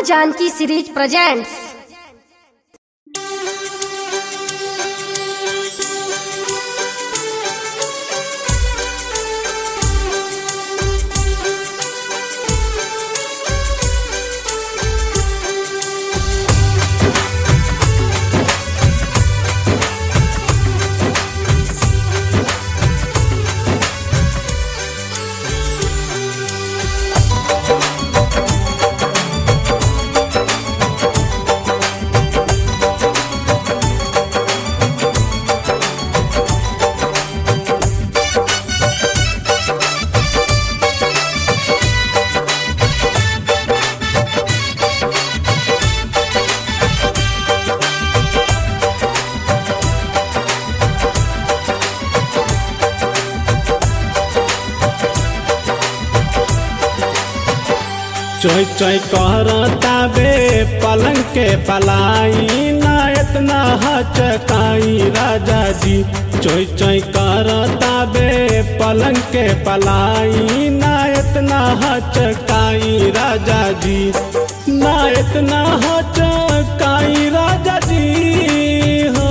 Janaki series presents चोय चोय करता बे पलंग के पलाई ना इतना हचकाई राजा जी चोय चोय करता बे पलंग के पलाई ना इतना हचकाई राजा जी ना इतना हचकाई राजा जी हो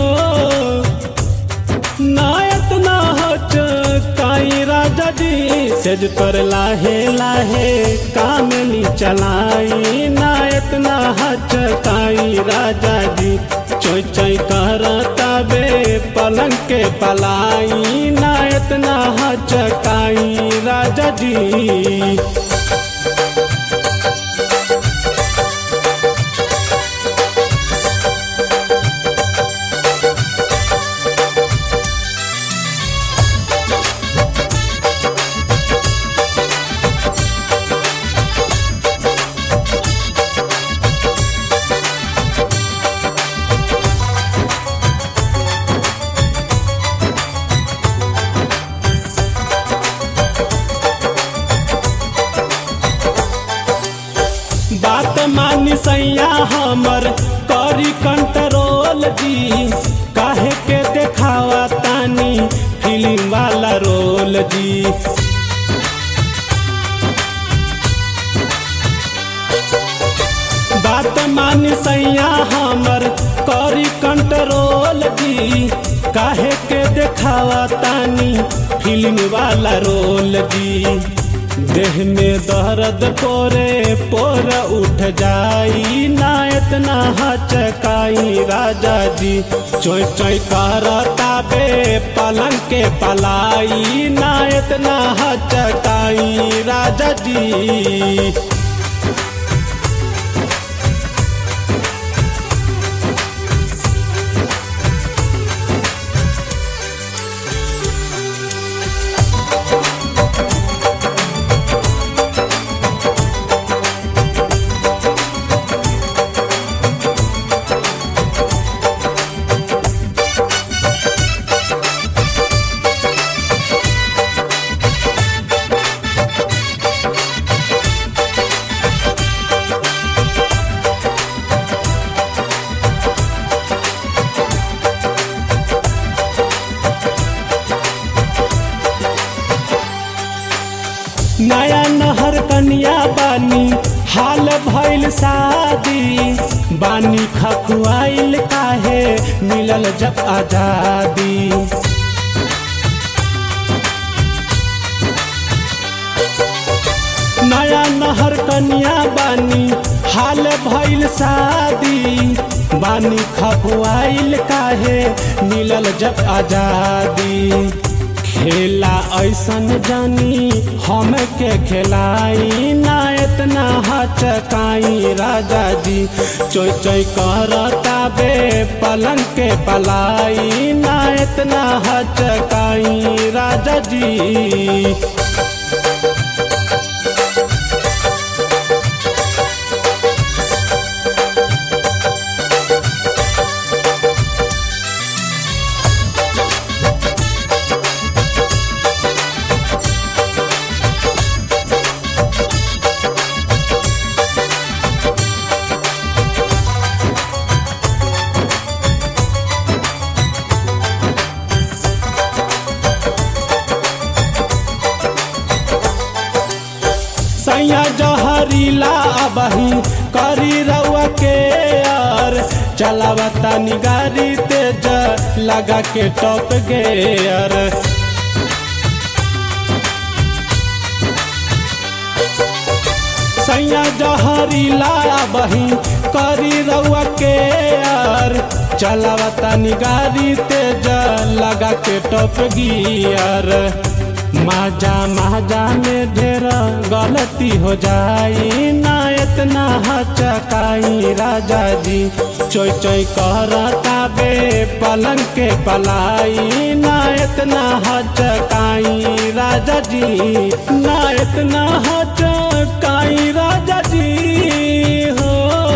नायत ना हच काई राजा जी सेज पर लाहे लाहे कामनी चलाई नायत ना हच काई राजा जी चोय चोय करता बे पलंग के पलाई नायत ना हच काई राजा जी बात मानी सैया हमर करी कंट्रोल जी काहे के देखावा तानी फिल्म वाला रोल जी बात मानी सैया हमर करी कंट्रोल जी काहे के देखावा तानी फिल्म वाला रोल जी देह में दर्द पोरे पोर उठ जाई ना इतना हचकाई राजा जी चोय चोय करता बे पलंग के पलाई ना इतना हचकाई राजा जी नया नहर कनिया बानी हाल भइल शादी बानी खखुआइल काहे मिलल जब आजादी नया नहर कनिया बानी हाल भइल शादी बानी खखुआइल काहे मिलल जब आजादी खेला ऐसन जानी हम के खेलाई ना इतना हचकाई राजा जी चोय चोय करता बे पलंग के पलाई ना इतना हचकाई राजा जी चलावता निगारी तेज लगा के टॉप गेयर सैया जहरी लाया बही करी रउआ के यार चलावता निगारी तेज लगा के टॉप गियर माजा माजा में ढेर गलती हो जाई ना इतना हचकाई राजा जी चोई चोई करता बे पलंग के पलाई ना इतना हचकाई राजा जी ना इतना हचकाई राजा जी हो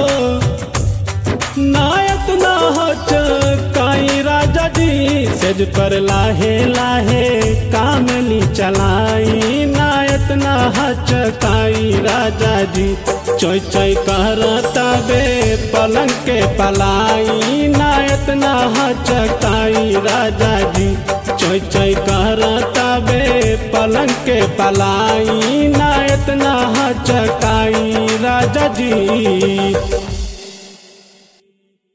नायक ना हचकाई राजा जी सेज पर लाहे लाहे कामली चलाई नायक ना हचकाई राजा जी चोई चोई करता बे पलंग के पलाई नायक ना हचकाई राजा जी चोई चोई करता बे पलंग के पलाई नायक ना हचकाई राजा जी